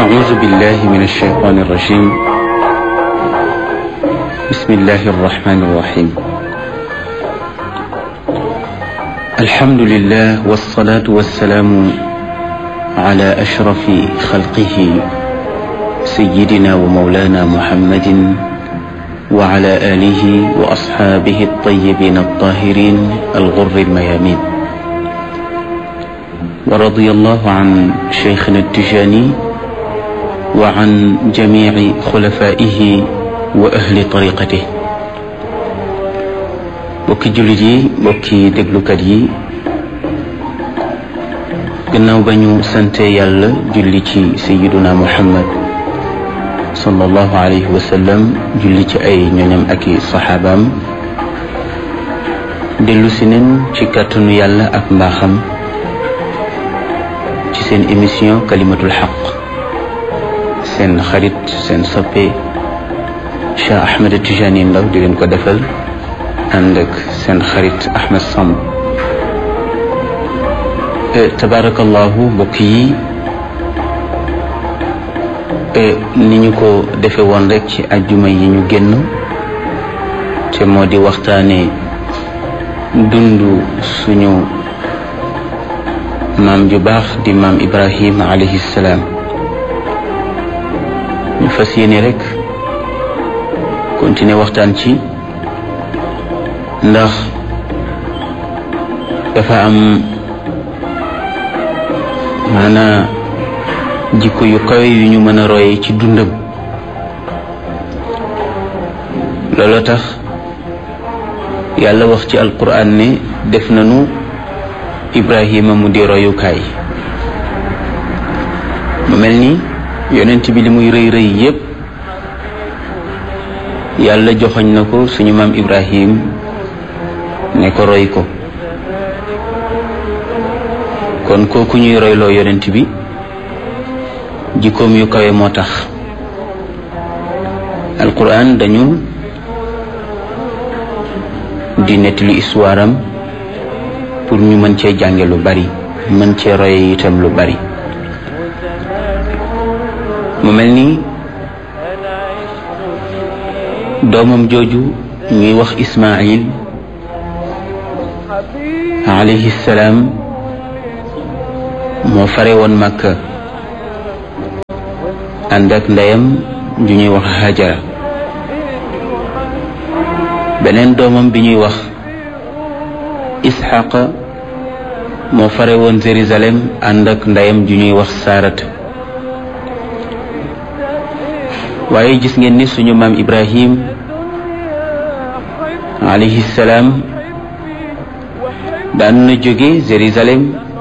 أعوذ بالله من الشيطان الرجيم بسم الله الرحمن الرحيم الحمد لله والصلاة والسلام على أشرف خلقه سيدنا ومولانا محمد وعلى آله وأصحابه الطيبين الطاهرين الغر الميامين ورضي الله عن شيخنا التجاني وعن جميع خلفائه وأهل طريقته bokki jullit yi bokki déglukat yi gannaaw ba ñu sante yàlla julli ci sayiduna muhammad sallallahu alayhi wa sallam julli ci ay ñoñam ak i saxaabaam dellu si nen ci kàttanu yàlla ak mbaaxam ci seen émission kalimatul xaq seen xarit seen soppe Cheikh Ahmed Tijani Ndaw di leen ko defal ànd ak seen xarit Ahmed Samb tabarakallahu mbokk yi ni ñu ko defe woon rek ci ajjuma yi ñu génn te moo di waxtaane dund suñu maam ju baax di maam Ibrahim alayhi salaam ñu fas yéene rek continuer waxtaan ci ndax dafa am maanaa jikko yu kawe yu ñu mën a roye ci dundam looloo tax yàlla wax ci alquran ne def nañu ibrahima mu di royukaay mu mel ni yonent bi li muy rëy rëy yépp yàlla joxoñ na ko suñu maam ibrahim ne ko roy ko kon kooku ñuy royloo yonent bi jikkoom yu kawe moo tax alquran dañu di nettali histoire am pour ñu mën cee jànge lu bari mën cee roye itam lu bari mu mel ni doomam jooju ñuy wax Ismaayil alayhi salaam moo fare woon Makka ànd ak ndeyam ju ñuy wax Hajara beneen doomam bi ñuy wax Isxaqa moo fare woon Jérusalem ànd ak ndeyam ju ñuy wax Saarata waaye gis ngeen ni suñu maam Ibrahim alayhi salaam daan na jóge Jérusalem